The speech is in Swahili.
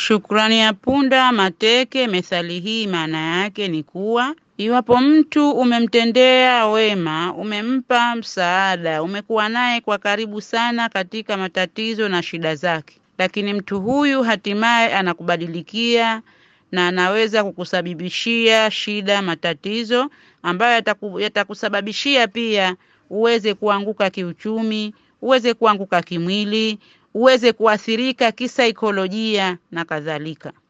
Shukrani ya punda mateke. Methali hii maana yake ni kuwa iwapo mtu umemtendea wema, umempa msaada, umekuwa naye kwa karibu sana katika matatizo na shida zake, lakini mtu huyu hatimaye anakubadilikia na anaweza kukusababishia shida, matatizo ambayo yataku, yatakusababishia pia uweze kuanguka kiuchumi, uweze kuanguka kimwili, uweze kuathirika kisaikolojia na kadhalika.